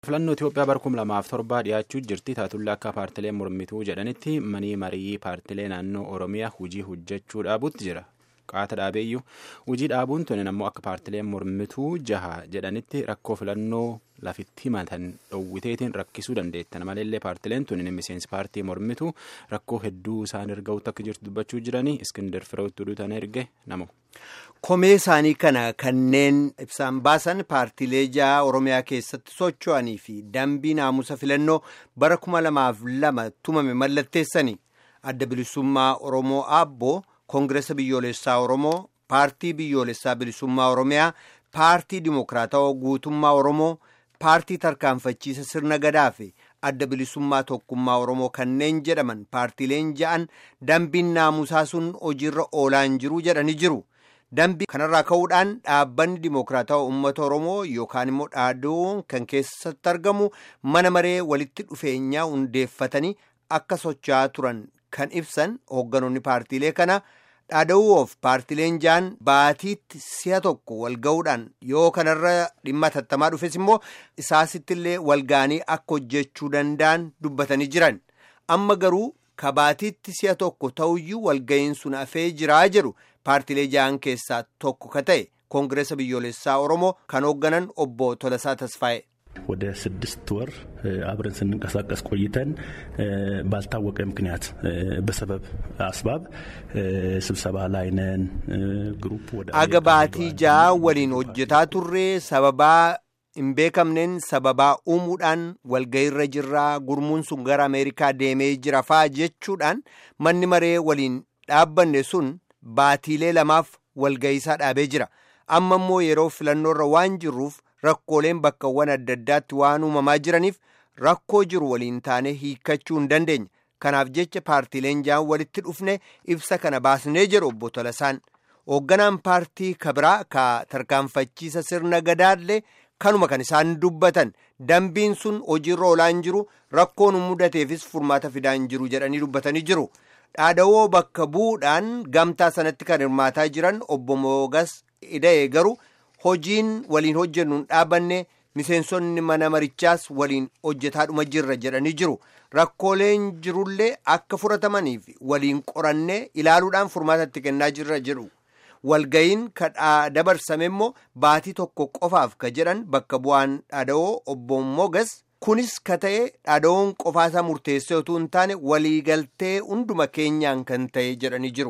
filannoo Itoophiyaa bara kuma lamaaf torbaa dhiyaachuu jirti taatulla akka paartileen mormituu jedhanitti manii marii paartilee naannoo Oromiyaa hojii hojjechuu dhaabuutti jira. Qaata dhaabeeyyuu hojii dhaabuun tuni ammoo akka paartileen mormituu jaha jedhanitti rakkoo filannoo lafitti himatan dhowwiteetiin rakkisuu dandeettan maleellee paartileen tuni miseensi paartii mormituu rakkoo hedduu isaan erga'utti akka jirtu dubbachuu jiranii iskindar firoottuu duutan erge namu. Komee isaanii kana kanneen ibsaan baasan paartiilee jaha Oromiyaa keessatti socho'anii fi dambii naamusa filannoo bara kuma lamaaf lama tumame mallatteessanii adda bilisummaa Oromoo Aabboo. Koongireesa biyyoolessaa Oromoo, paartii biyyoolessaa bilisummaa Oromiyaa, paartii dimokiraatawaa guutummaa Oromoo, paartii tarkaanfachiisa sirna gadaa fi adda bilisummaa tokkummaa Oromoo kanneen jedhaman paartiileen ja'an dambiin naamusaa sun hojiirra oolaan jiru jedhanii jiru. Dambii kanarraa ka'uudhaan dhaabbanni dimokiraatawaa uummata Oromoo yookaan immoo dhaadoon kan keessatti argamu mana maree walitti dhufeenyaa hundeeffatanii akka socho'aa turan kan ibsan hoogganoonni paartiilee kana. dhaada'uuf paartileen ja'an baatiitti si'a tokko walga'uudhaan yoo kanarra dhimma tattamaa dhufes immoo isaasittillee walga'anii akka hojjechuu danda'an dubbatanii jiran amma garuu ka baatiitti si'a tokko ta'uyyuu walga'iin sun hafee jiraa jedhu paartilee ja'an keessaa tokko ka ta'e koongireesa biyyoolessaa oromoo kan hoogganan obbo Tolasaa Tasfaa'e. ወደ ስድስት ወር አብረን ስንንቀሳቀስ ቆይተን ባልታወቀ ምክንያት በሰበብ አስባብ ስብሰባ ላይ ነን ግሩፕ ወደ አገባቲ ጃ ወሊን ሆጀታ ቱሬ ሰበባ hin beekamneen sababaa uumuudhaan walgayiirra jirraa gurmuun sun gara ameerikaa deemee jira faa jechuudhaan manni maree waliin dhaabbanne sun baatiilee lamaaf walgayiisaa dhaabee jira amma immoo yeroo filannoorra waan jirruuf rakkooleen bakkawwan adda addaatti waan uumamaa jiraniif rakkoo jiru waliin taane hiikkachuu hin dandeenya kanaaf jecha paartiileen ja'an walitti dhufne ibsa kana baasnee jedhu obbo Tolasaan hoogganaan paartii kabiraa ka tarkaanfachiisa sirna gadaallee kanuma kan isaan dubbatan dambiin sun hojiirra oolaan jiru rakkoon mudateefis furmaata fidaan jiru jedhanii dubbatanii jiru. dhaadawoo bakka bu'uudhaan gamtaa sanatti kan hirmaataa jiran obbo Moogas Ida'ee garuu hojiin waliin hojjennuun dhaabanne miseensonni mana marichaas waliin hojjetaadhuma jirra jedhanii jiru rakkooleen jirullee akka furatamaniif waliin qorannee ilaaluudhaan furmaatatti kennaa jirra jedhu walgayiin kadhaa dabarsame immoo baatii tokko qofaaf ka jedhan bakka bu'aan dhaadawoo obbo Moogas. kunis ka ta'e dhaadawoon qofaasaa murteessee utuu hin taane waliigaltee hunduma keenyaan kan ta'e jedhanii jiru.